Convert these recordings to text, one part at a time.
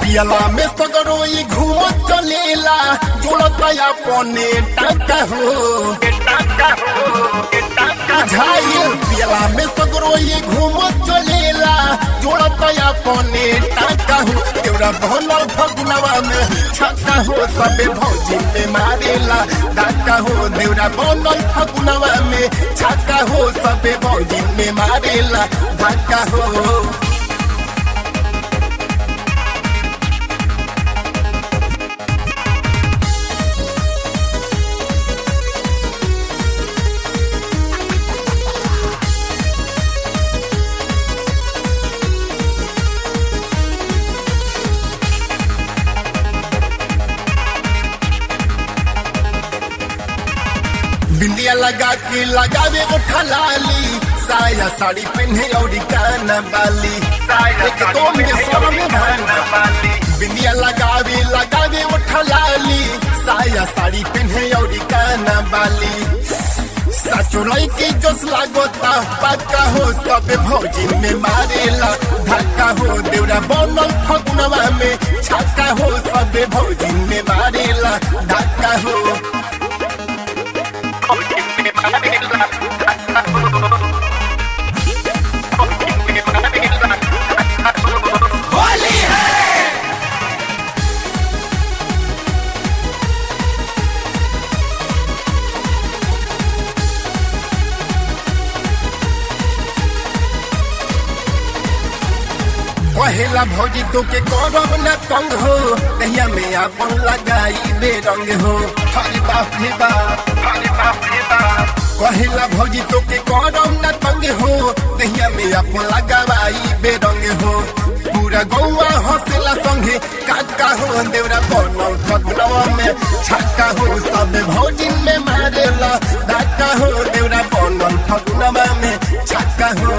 पियला में सगरो ये घूमत चलेला जोड़त अपने टाका हो झाइल पियला में सगरो ये घूमत चलेला जोड़त अपने टाका हो तेरा भनल फगुनवा में छक्का हो सबे भौजी में मारेला डाका हो देवरा बनल फगुनवा में छक्का हो सबे भौजी में मारेला डाका हो बिंदिया लगा के लगावे उठा लाली साया साड़ी पहने और काना बाली एक दो में सौ में भान बिंदिया लगावे लगावे उठा लाली साया साड़ी पहने और काना बाली साचो के जोश लागोता पक्का हो सब भौजी में मारेला धक्का हो देवरा बनल फगुनवा में छक्का हो सब भौजी में मारेला धक्का हो होली है कहेला भौजी तो के करब न तंग हो दहिया में अपन लगाई बेरंग हो हरे बाप रे बाप हरे बाप रे बाप कहेला भौजी तो के करब न तंग हो दहिया में अपन लगाई बेरंग हो पूरा गौवा हंसेला संगे काका हो देवरा बनल फगुनवा में छक्का हो सब भौजी में मारेला डाका हो देवरा बनल फगुनवा में छक्का हो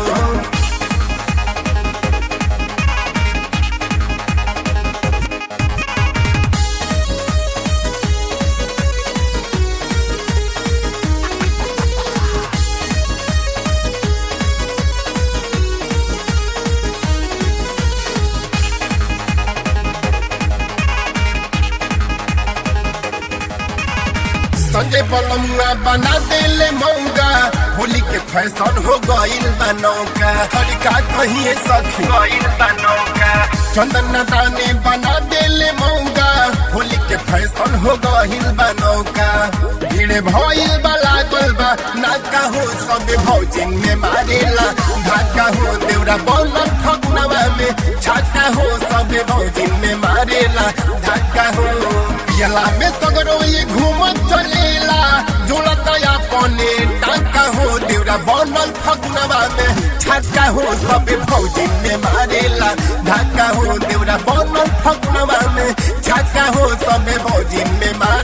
संजय बलमुआ बना देले मौगा होली के फैशन हो गईल बनौका हरिका कहिए सखी गईल बनौका चंदन दाने बना देले मौगा होली के फैशन हो गईल बनौका भीड़ भइल बला गलबा नाका हो सब भौजिन में मारेला धाका हो देवरा बनल फगुनवा में छाका हो सब भौजिन में मारेला धाका हो पियला में सगरो ये घूमत चलेला जोड़त अपने टाका हो देवरा बनल फगुनवा में छक्का हो सब भौजी में मारेला धाका हो देवरा बनल फगुनवा में छक्का हो सब भौजी में मारेला